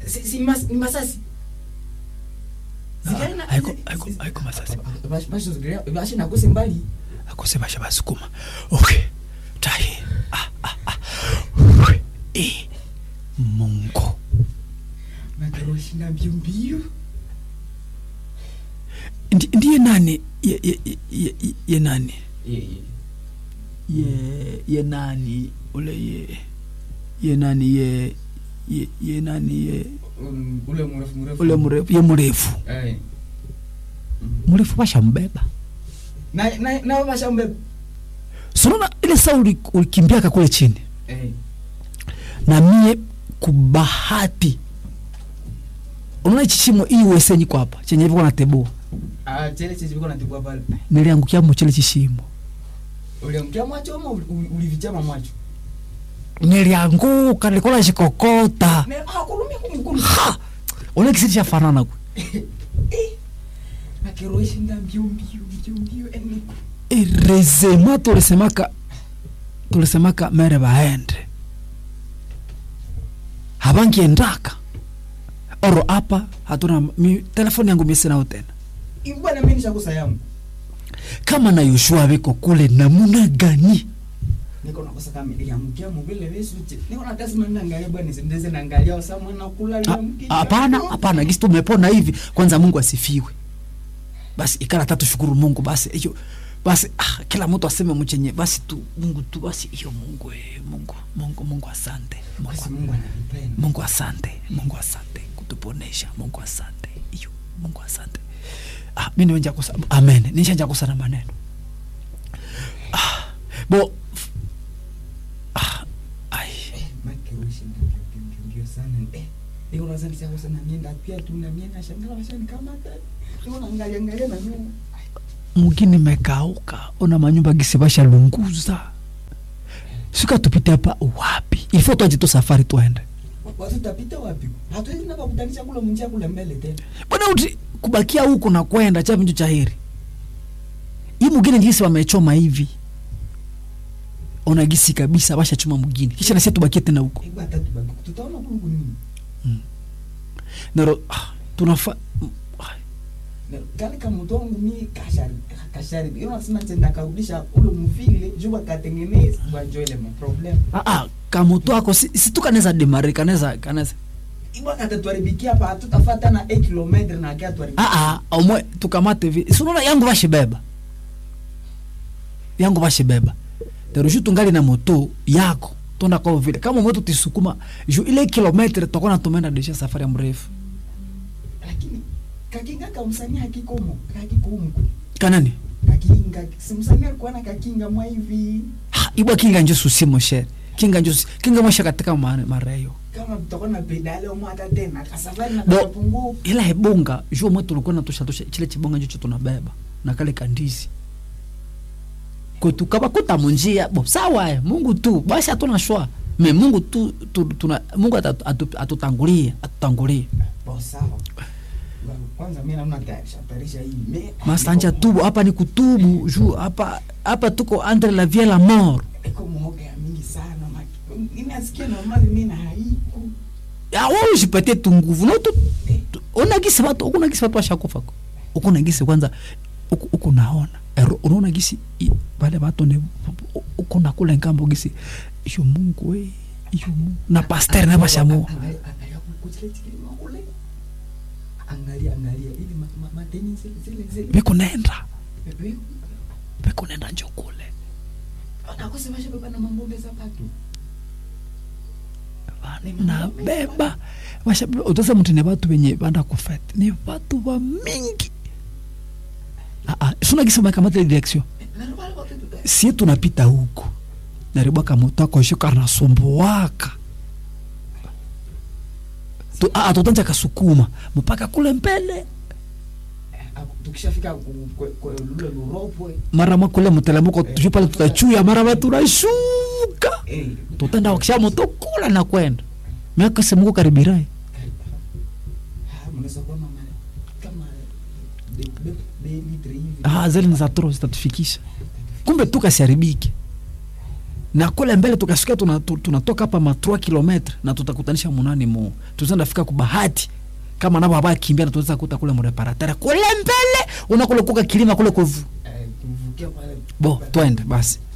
si, si mas, ni masasi Zikaenda- haiko haiko haiko masasi Bash- bash- zigira- bashi nakose mbali akose basha basukuma okay tahi ah, ah, ah. Ui. Eh. mungu makaroshinda mbio mbio Ndi- ndiye nani ye, ye, ye, ye, ye nani Eh, eh. ye ye nani ule ye ye nani ye ye, ye nani ye Um, ule mrefu mrefu ule mrefu ye mrefu Eh. mrefu bashambeba na na na bashambe sonona ile saa uli- ulikimbiaka kule chini eh na mie kubahati unaona hichi shimo hii uesenyi kwa hapa chenye hivyo natebua ah chele chichi biko natibwa pale niliangukia mchele chishimo uliamkia macho ama uli- uli- ulivichama macho nilianguka nilikuwa nashikokota ne ah kulumia kumkulu ha ule kisiti cha fanana kwe makaroshinda mbio mbio mbio mbio eni erezema tulisemaka tulisemaka mere baende habangiendaka oro apa hatuna mi, telefoni yangu misinao tena ibwana mimi nishakosa yangu kama na yoshua biko kule namuna gani niko nakosa kama iliamkia mubile wesu niko na kazi mimi naangalia bwana ndeze naangalia wasa mwana kula Ha- liamkia hapana hapana gisi tumepona hivi kwanza mungu asifiwe basi ikala tatu shukuru mungu basi hiyo basi ah, kila mtu aseme mchenye basi tu mungu tu basi hiyo mungu eh, mungu mungu mungu asante mungu, basi Mungu ananipenda mungu asante mungu asante kutuponesha mungu asante hiyo mungu asante ah, mi niwenja kusa amen nishanja kusa na maneno ah, bo f- ah, ai makirushinda mbio mbio mbio mbio sana eh niko na zani sasa na mienda pia tu na mienda shangala washani kama hata niko naangalia angalia na nyuma mugini mekauka ona manyumba gisi bashalunguza sika tupite hapa wapi ilifo twaje tu safari twende watu tapita wapi hatuwezi na pakutanisha kula munjia kule mbele tena bwana uti kubakia huku na kwenda cha vinju cha heri hii mugini gisi wamechoma hivi ona gisi kabisa bashachoma mugini kisha nasia tubakie tena huko Hebu hata tubaki tutaona kulu nini naro ah, tunafa ah, Na kale kamoto wangu mi kashari kashari hiyo nasema tenda karudisha ule mvile juu akatengeneza wajua ile problem ah, ah, kamoto ako si, si tu kaneza demare kaneza kaneza ibwa katatuharibikia hapa hatutafata na 8 km na kia tuharibikia ah, ah, omwe tukamate vi sunaona yangu bashibeba yangu bashibeba terushu tungali na moto yako tonda kwa vile kama mwetu tisukuma ju ile kilometre tokona tumenda desha safari ya mrefu lakini kakinga kamsanii hakikomo hakikomo kanani kakinga simsanii alikuwa na kakinga mwa hivi ha, ibwa kinga njo susimo shere kinga njo susi- kinga mwasha katika mare- mareyo kama tutakuwa na pedale omo hata tena kasafari na Bo- kapungu ila hebonga jua mwe tulikuwa natusha tusha chile chibonga njo tunabeba na kale kandizi kwetu kaba kuta munjia bo sawa eh, mungu tu basi hatuna shwa me mungu tu, tu tuna mungu atatu- atu- atutangulie atutangulie bo sawa Ba- kwanza mimi naona tayarisha tayarisha hii me masanja tubu hapa ni kutubu juu hapa hapa tuko entre la vie et la mort iko muoga ya mingi sana maki ninasikia normali mimi na haiku ya wewe usipatie tu nguvu na tu tu- ona gisi watu ukuna gisi watu washakufa ko ukuna gisi kwanza uku, uku naona ero unaona gisi i- wale watu ni uko na kule ngambo gisi iyo Mungu we iyo Mungu na pastor na bashamu Angalia- angalia kuchile chile makule angalia angalia ili ma- ma- madeni zile zile zile beko nenda Bebe, beko nenda njo kule akose bashabeba na mangombe za patu na beba bashabeba utasa mtu ni watu wenye banda kufete ni watu wa mingi ah ah suna gisi makamata ile direction sie tunapita huko naribwaka moto akoshuka anasumbuaka Tu- ah, ah, tutanja kasukuma mpaka kule mbele tukishafika ku- kwe- kwe- lule luropwe mara mwa kule mtelemuko tuju pale tutachuya mara ma tunashuka eh, tutenda wakisha moto kula na kwenda miaka semuko karibirai ah, mnaweza kuona ma- kama de- de- de litre hivi ah, zile ni za tro zitatufikisha kumbe tu kasiharibike na kule mbele tukasikia tuna- tu- tunatoka hapa ma 3 kilometre na tutakutanisha munani mu tuzenda fika kubahati kama nabo abakimbia na tuweza kuta kule mureparatere kule mbele unakule kuka kilima kule kuvu Eh, tuvukia pale bo twende basi